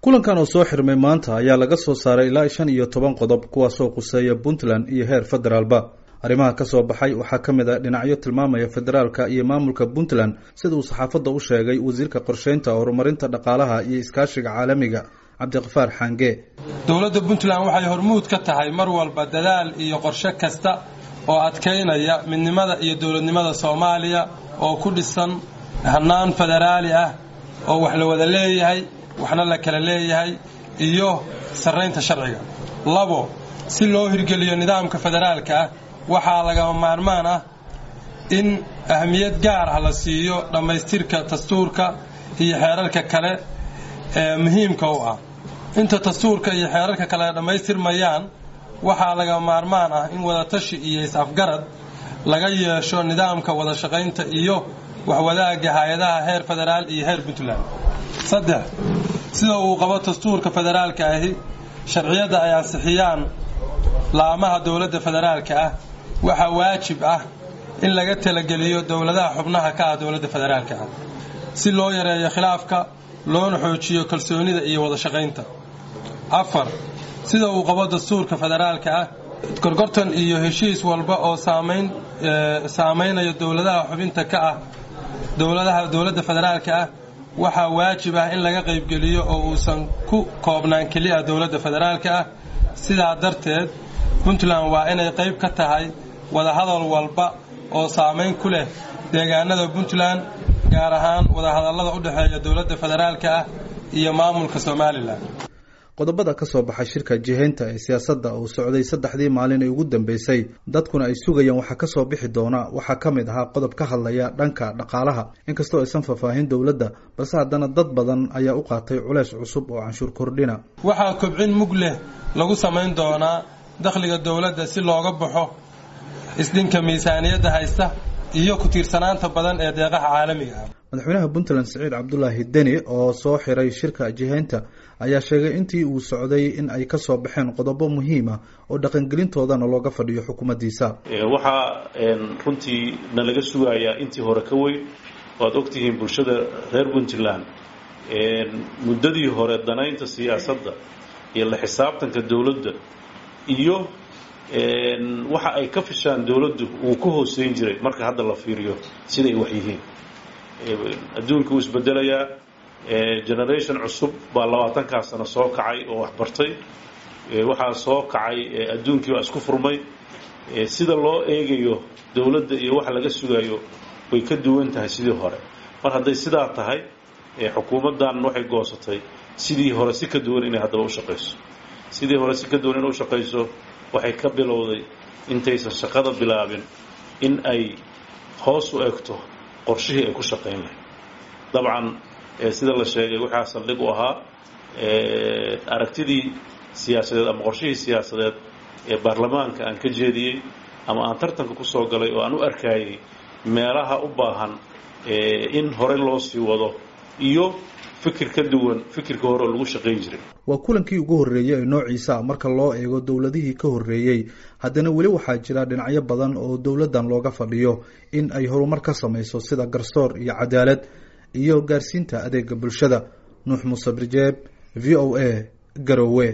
kulankan oo soo xirmay maanta ayaa laga soo saaray ilaa shan iyo toban qodob kuwaasoo quseeya puntland iyo heer federaalba arrimaha ka soo baxay waxaa ka mid ah dhinacyo tilmaamaya federaalka iyo maamulka puntland sida uu saxaafadda u sheegay wasiirka qorsheynta horumarinta dhaqaalaha iyo iskaashiga caalamiga cabdiqafaar xaange dowladda puntland waxay hormuud ka tahay mar walba dadaal iyo qorshe kasta oo adkaynaya midnimada iyo dowladnimada soomaaliya oo ku dhisan hannaan federaali ah oo wax la wada leeyahay waxna la kala leeyahay iyo sarraynta sharciga labo si loo hirgeliyo nidaamka federaalka ah waxaa lagama maarmaan ah in ahmiyad gaar ah la siiyo dhammaystirka dastuurka iyo xeerarka kale ee muhiimka u ah inta dastuurka iyo xeerarka kale dhammaystirmayaan waxaa laga maarmaan ah in wadatashi iyo is-afgarad laga yeesho nidaamka wada shaqaynta iyo waxwadaaga hay-adaha heer federaal iyo heer puntland saddex sida uu qabo dastuurka federaalka ahi sharciyadda ay ansixiyaan laamaha dowladda federaalka ah waxaa waajib ah in laga talageliyo dowladaha xubnaha ka ah dowladda federaalka ah si loo yareeyo khilaafka loona xoojiyo kalsoonida iyo wada shaqaynta afar sida uu qabo dastuurka federaalka ah gorgortan iyo heshiis walba oo saamaynaya dowladaha xubinta ka ah dowladaha dowladda federaalka ah waxaa waajib ah in laga qaybgeliyo oo uusan ku koobnaan keliya dowladda federaalka ah sidaa darteed puntland waa inay qayb ka tahay wadahadal walba oo saamayn ku leh deegaanada puntland gaar ahaan wadahadallada u dhexeeya dowladda federaalka ah iyo maamulka somalilan qodobada ka soo baxay shirka jihaynta ee siyaasadda uu socday saddexdii maalin ee ugu dambeysay dadkuna ay sugayaan waxaa ka soo bixi doona waxaa ka mid ahaa qodob ka hadlaya dhanka dhaqaalaha inkastoo aysan faahfaahin dowladda balse haddana dad badan ayaa u qaatay culeys cusub oo canshuur kordhina waxaa kobcin mug leh lagu samayn doonaa dakhliga dowladda si looga baxo isdhinka miisaaniyadda haysta iyo ku tiirsanaanta badan ee deeqaha caalamiga ah madaxweynaha puntland siciid cabdulaahi deni oo soo xiray shirka jihaynta ayaa sheegay intii uu socday in ay ka soo baxeen qodobo muhiim ah oo dhaqangelintoodana looga fadhiyo xukuumaddiisa waxaa runtii na laga sugayaa intii hore ka weyn waad ogtihiin bulshada reer puntland muddadii hore danaynta siyaasadda iyo la xisaabtanka dowladda iyo waxa ay ka fishaan dowladdu uu ka hooseyn jiray marka hadda la fiiriyo siday wax yihiin adduunka wuu isbedelayaa generation cusub baa labaatankaa sano soo kacay oo wax bartay waxaa soo kacay adduunkii baa isku furmay sida loo eegayo dowladda iyo waxa laga sugayo way ka duwan tahay sidii hore mar hadday sidaa tahay xukuumaddan waxay goosatay sidii hore si ka duwan inay haddaba u shaqayso sidii hore si ka duwan inay u shaqayso waxay ka bilowday intaysan shaqada bilaabin in ay hoos u egto qorshihii ay ku shaqayn lahayd dabcan sida la sheegay waxaa saldhig u ahaa aragtidii siyaasadeed ama qorshihii siyaasadeed ee baarlamaanka aan ka jeediyey ama aan tartanka ku soo galay oo aan u arkayay meelaha u baahan in hore loo sii wado iyo fikir ka duwan fikirka hore oo lagu shaqayn jiray waa kulankii ugu horreeyey ee noociisa ah marka loo eego dowladihii ka horreeyey haddana weli waxaa jira dhinacyo badan oo dowladdan looga fadhiyo in ay horumar ka samayso sida garsoor iyo cadaalad iyo gaarsiinta adeega bulshada nuux muuse birjeeb v o a garowe